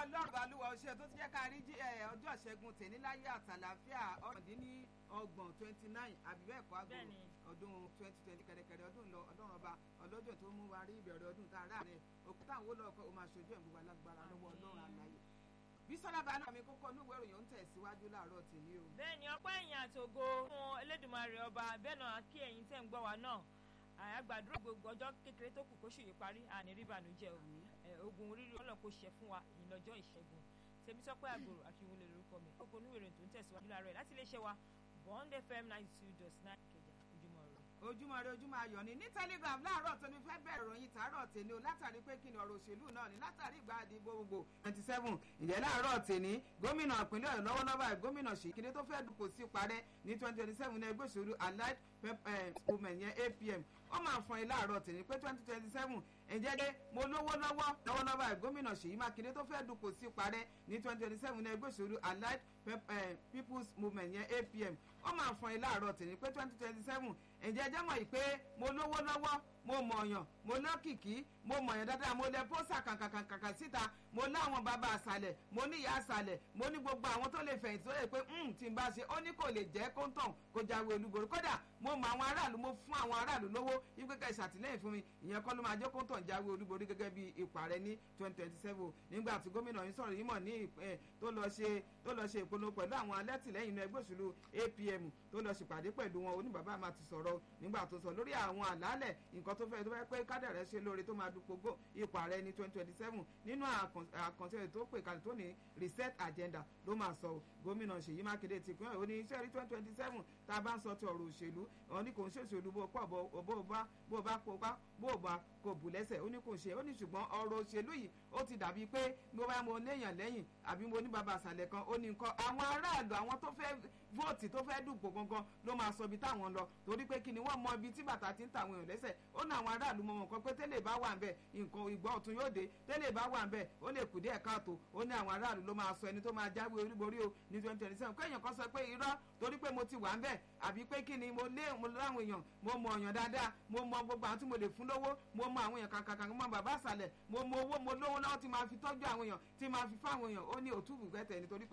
ọlọ́run balùwà ọṣẹ tó ti jẹ́ ká rí ọjọ́ ìṣẹ́gun tèmi láyé àtàlàáfíà ọ̀rọ̀dínlọ́gbọ̀n twenty nine àbí bẹ́ẹ̀ kọ́ àgbo Bẹ́ẹ̀ni. ọdún twenty twenty kẹ̀rẹ̀kẹ̀rẹ̀ ọdún lọ ọlọ́run ọba ọlọ́jọ́ tó mú wa rí ìbẹ̀rẹ̀ ọdún tá a rà rẹ̀ òkúta àwọn olóòkọ́ o máa ṣojú ẹ̀ gbogbo alágbára lọ́wọ́ ọlọ́run àlàyé bísọ́lá bá náà mi kókó onúwé ìròyìn ń tẹ̀síwájú láàárọ̀ tèmi o. bẹ́ẹ̀ni ọpẹ́ ẹ̀yìn àtògo fún Elédùmarè ọba bẹ́ẹ̀ náà kí ẹ̀yin tẹ́ ń gbọ́ wa náà àgbàdúrà gbogbo ọjọ́ kékeré tó kù kóṣù yìí parí àní rí ìbànújẹ́ o ẹ, ogun oríire Ọlọ́run kò ṣe fún wa ìyìn lọ́jọ́ ìṣẹ́gun Tèmítọ́pẹ́ àgbòrò akínwó lè lórúkọ mi kókó onúwèrè tó ń tẹ̀síwájú láàárọ̀ ẹ̀ láti iléeṣẹ́ wa Bond FM ninety two dot nine Ìkẹjà ojúmọ́ rẹ̀. ojúmọ́ rẹ ojúmọ́ ayọ̀ ni ní telegram láàárọ̀ tó ní fẹ́ bẹ̀rẹ̀ ìròyìn tààrọ̀ tèmi o látàrí pé kí ni ọ̀rọ̀ òṣèlú náà ni látàrí ìgbà àdìbò gbogbo twenty seven ìyẹn láàárọ̀ tèmi gómìnà ìpínlẹ̀ ọ̀yọ́ lọ́wọ́lọ́wọ́ ẹ̀ gómìnà ṣèkìdí tó fẹ́ dupò sí parẹ́ ní twenty twenty seven ní ẹgbẹ́ òṣèlú allied movement yẹn apm ó máa fọn ilé àárọ̀ tèmi pé twenty twenty seven ǹjẹ́ dé mo lówó lọ́wọ́ lọ́wọ́lọ́wọ́ ẹ̀ gómìnà ṣèyí mákindé tó fẹ́ dupò sí parẹ́ ní twenty twenty seven ní ẹgbẹ́ òṣèlú allied people's movement yẹn apm ó máa fọn ilé àárọ̀ tèmi pé twenty twenty seven ǹjẹ́ jẹ́ mọ̀ yìí pé mo lówó lọ́wọ́ mo mọ̀ọ̀yàn mo lọ́kìkí mo mọ̀ọ̀yàn dáadáa mo lẹ pósà kàkàkàkà síta mo láwọn bàbá àṣàlẹ̀ mo ní ìyá àṣàlẹ̀ mo ní gbogbo àwọn tó lè fẹ̀yìntì tó lè pé tí n bá ṣe ó ní kò lè jẹ́ kóńtọ̀n kó jáwé olúborí kódà mo mọ àwọn aráàlú mo fún àwọn aráàlú lówó wípé ká ìṣàtìlẹ́yìn fún mi ìyẹn kọ́ ló máa jẹ́ kóńtọ̀n jáwé olúborí gẹ́gẹ́ bí ipò ààrẹ ní twenty twenty seven nígbà tí gómìnà yìí sọ̀rọ̀ yìí mọ̀ ní ìpẹ́ tó lọ ṣe tó lọ ṣe ìpinnu pẹ̀lú àwọn alẹ́tìlẹ́yìn inú ẹgbẹ́ òṣèlú APM tó lọ ṣèpàdé pẹ̀lú wọn oníbàbá máa ti sọ̀rọ̀ nígbà tó sọ lórí àwọn àlàálẹ̀ nǹkan tó fẹ́ tó fẹ́ pé kádàrẹ́ ṣe lóore tó máa dupò ipò ààrẹ ní twenty twenty seven nínú àkànṣe tó pè kalẹ̀ tó ní reset agenda ló máa sọ gómìnà Ṣèyí Mákindé ti pín òní iṣẹ́ rí twenty twenty seven tá a bá ń sọ ti ọ̀rọ̀ òṣèlú òun ní kò ń ṣòṣèlú bó pọ̀ bó bá bó bá kó pa bó bá kò bù lẹ́sẹ̀ ó ní kò ṣe ó ní ṣùgbọ́n ọ̀rọ̀ òṣèlú yìí ó ti dàbí pé mo bá mo léèyàn lẹ́yìn àbí mo ní bàbá àṣàlẹ̀ kan ó ní nǹkan àwọn aráàlú àwọn tó fẹ́ vóòtì tó fẹ́ dùpò gangan ló máa sọ ibi táwọn lọ torí pé kí ni wọ́n mọ ibi tí bàtà ti ń ta àwọn èèyàn lẹ́sẹ̀ ó ní àwọn aráàlú mọ nǹkan pé tẹ́lẹ̀ bá wà ń bẹ̀ nǹkan ìgbọ́ ọ̀tún yóò dé tẹ́lẹ̀ bá wà ń bẹ̀ ó lè kù díẹ̀ káàtó ó ní àwọn aráàlú ló máa sọ ẹni tó máa jáwé olúborí o ní twenty twenty seven kéèyàn kan sọ pé irọ́ torí pé mo ti wà ń bẹ̀ àbí pé kí ni mo lé mo láwọn èèyàn mo mọ ọ̀yàn dáadáa mo mọ gbogbo àwọn tí mo lè fún lówó mo mọ àwọn èèyàn kàkàkà mo mọ bàbá àṣàlẹ̀ mo mọ owó mo lówó lọ́wọ́ tí máa fi tọ́jú àwọn èèyàn tí máa fi fáwọn èèyàn ó ní òtúbù gbẹ́tẹ̀ nítorí pé